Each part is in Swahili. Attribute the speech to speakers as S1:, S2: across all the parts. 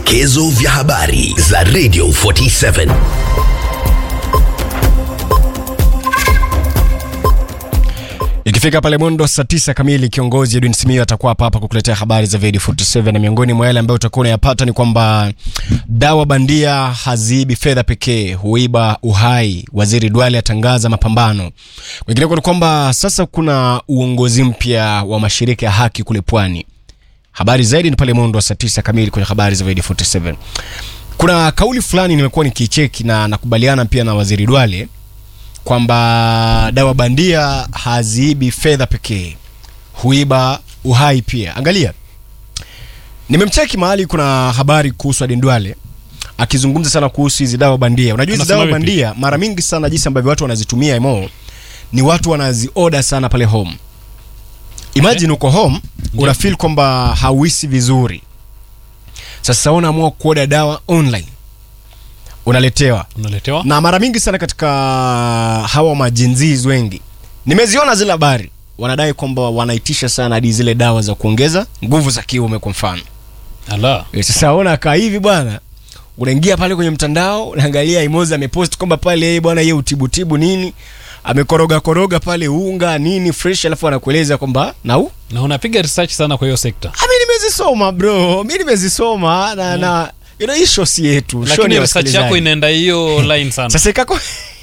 S1: Vidokezo vya habari za Radio 47.
S2: Ikifika pale mwendo saa tisa kamili, kiongozi Edwin Simiyu atakuwa hapa hapa kukuletea habari za Radio 47, na miongoni mwa yale ambayo utakuwa unayapata ni kwamba dawa bandia haziibi fedha pekee, huiba uhai. Waziri Duale atangaza mapambano. Kwingineko ni kwamba sasa kuna uongozi mpya wa mashirika ya haki kule Pwani. Habari zaidi ni pale mwendo wa saa tisa kamili kwenye habari za Radio 47. Kuna kauli fulani nimekuwa nikicheki na nakubaliana pia na Waziri Duale kwamba dawa bandia haziibi fedha pekee, huiba uhai pia. Angalia, nimemcheki mahali kuna habari kuhusu Aden Duale akizungumza sana kuhusu hizi dawa bandia. Unajua hizi
S3: Anasema
S2: dawa
S3: vipi?
S2: bandia mara mingi sana, jinsi ambavyo watu wanazitumia emo, ni watu wanazioda sana pale home. Imagine uko home una feel kwamba hauhisi vizuri, sasa unaamua kuoda dawa online, unaletewa
S3: unaletewa
S2: na mara mingi sana katika hawa majinziz wengi nimeziona zile habari wanadai kwamba wanaitisha sana hadi zile dawa za kuongeza nguvu za kiume kwa mfano
S3: ala
S2: Eh, sasa ona kaa hivi bwana unaingia pale kwenye mtandao unaangalia imozi amepost kwamba pale yeye bwana yeye utibutibu nini amekoroga koroga pale unga nini fresh alafu anakueleza kwamba nau
S3: na unapiga research sana kwa hiyo sekta
S2: mi nimezisoma bro mi nimezisoma na na you know, hii show si yetu show ni
S3: lakini
S2: ya
S3: research yako
S2: wasikilizaji.
S3: inaenda hiyo line sana
S2: sasa ikako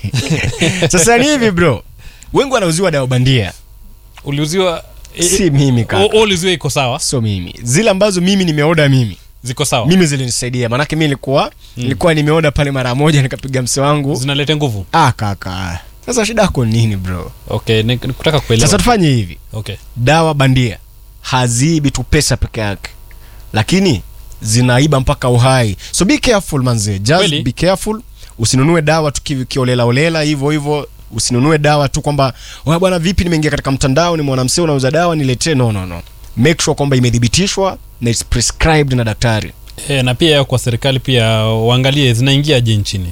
S2: sasa ni hivi bro wengi wanauziwa dawa bandia
S3: uliuziwa i-
S2: si mimi
S3: o-
S2: kaka
S3: o- uliuziwa iko sawa
S2: so mimi zile ambazo mimi nimeoda mimi
S3: ziko sawa
S2: mimi zilinisaidia maanake mi nilikuwa nilikuwa nimeoda pale mara moja nikapiga mse wangu
S3: zinaleta nguvu
S2: ah kaka sasa shida yako ni nini bro
S3: okay ni- nikutaka kuelewa
S2: sasa tufanye hivi
S3: okay
S2: dawa bandia haziibi tu pesa peke yake lakini zinaiba mpaka uhai so be careful manze just
S3: Kweli.
S2: be careful usinunue dawa tu kivi- kiolela olela hivyo hivyo usinunue dawa tu kwamba "Wa bwana vipi nimeingia katika mtandao nimeona msee unauza dawa niletee no no no make sure kwamba imethibitishwa na it's prescribed na daktari
S3: e, na pia kwa serikali pia waangalie zinaingiaje nchini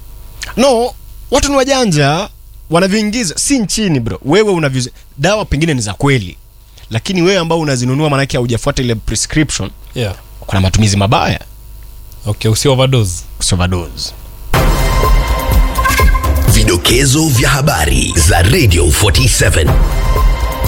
S2: no watu ni wajanja wanavyoingiza si nchini bro wewe unaviz dawa pengine ni za kweli lakini wewe ambao unazinunua maanake haujafuata ile prescription
S3: yeah
S2: kuna matumizi mabaya
S3: okay usio overdose
S2: overdose
S1: Vidokezo vya habari za Radio 47.